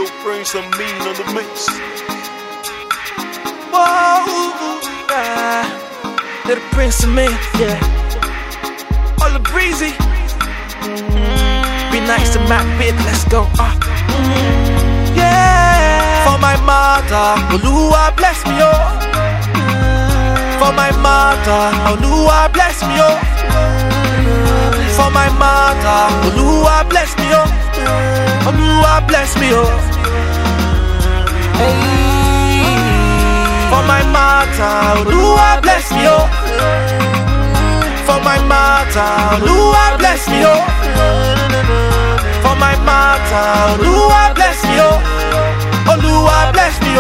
Yo, bring some mean on the mix. Whoa, yeah. Little Prince of me, yeah. All the breezy. Be nice to my bit, let's go. Uh. Yeah. For my mother, Oluwa bless me, oh. For my mother, Oluwa bless me, oh. For my mother, Oluwa bless me, oh. Oluwa bless me, oh. Hey. For my mother, Oluwa bless me, oh. For my mother, Oluwa bless me, oh. For my mother, Oluwa bless me, oh. Oluwa bless me,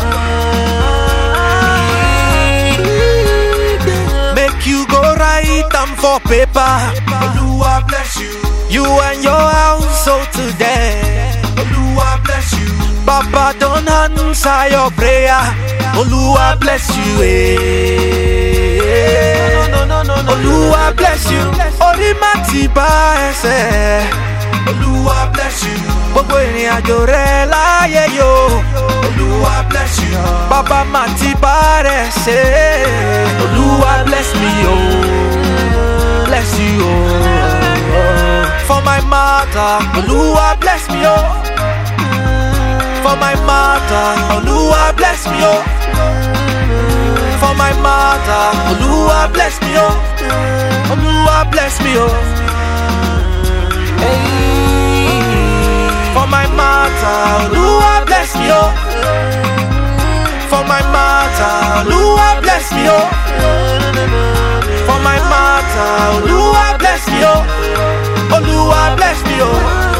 oh. Make you go write them for paper. Oluwa bless you. You and your household today. Oluwa bless you. Papa don't answer your prayer. Oluwa bless you. Eh. No, no, no, no, Oluwa bless you. Orí má ti bá ẹsẹ̀. Oluwa bless you. Gbogbo ìrìn àjò rẹ láyé yo. Oluwa bless you. Bàbá má ti bá rẹ̀ ṣe. Oluwa bless me o. Bless you o. For my mother, Oluwa bless me o. For my mother, Oluwa bless me o. For my mother, Oluwa bless me o. Oluwa bless me o. Hey. For my mother, Oluwa bless me o. For my mother, Oluwa bless me o. For my mother, Oluwa bless me o. Oluwa bless me o.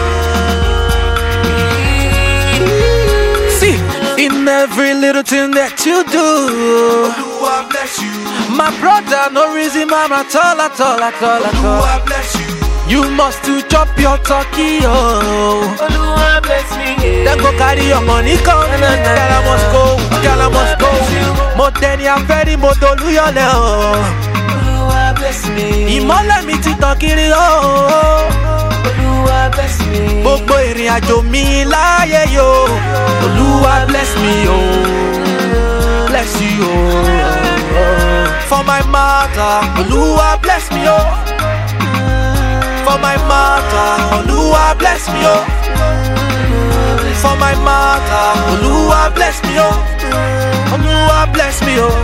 See, in every little thing that you do, Oluwa bless you. my brother, no reason, man, at all, at all, at all, at all. Oluwa bless you. You must to chop your turkey, oh. Oluwa bless me. Then go carry your money come. Girl, I must go, girl, I must go. Mo tẹni afẹ́rí mo dolú yọlẹ̀ o. Oluwa bless me. Ìmọ́lẹ̀ mi ti tàn kiri o. Oluwa bless me. Gbogbo ìrìn àjò mi láyé yo. Olúwa bless me o. Bless you o. For my mother, Olúwa bless me o. For my mother, Olúwa bless me o. For my mother, Olúwa bless me o. Olúwa bless me o.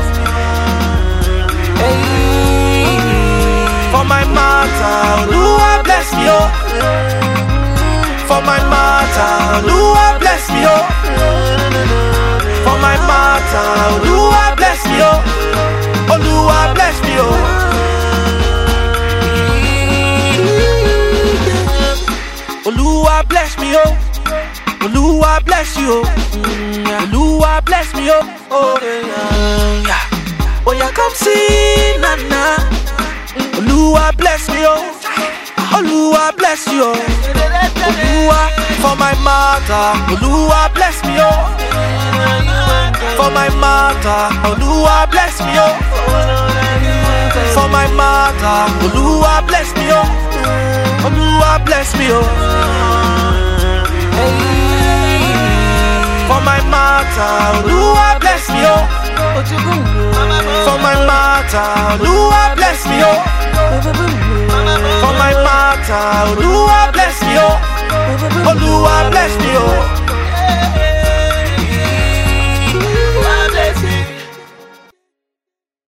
Hey. For my mother, Olúwa bless me o. For my mother, Olúwa bless me o. For my mother, Olúwa bless me o. Olúwa bless me o. Olúwa bless me o. Olúwa bless you o. Olúwa bless me o. Oh, yeah. Oh, yeah, come see, Nana. Olúwa bless me o. Olúwa bless you o. Olúwa for my mother. Olúwa bless me o. For my mother. Olúwa bless me o. For my mother. Olúwa bless me o. Olúwa bless me o. Hey. For my mother. Olúwa bless me o. For my mother. Olúwa bless me o. For my mother, Olúwa bless me o. Olúwa bless me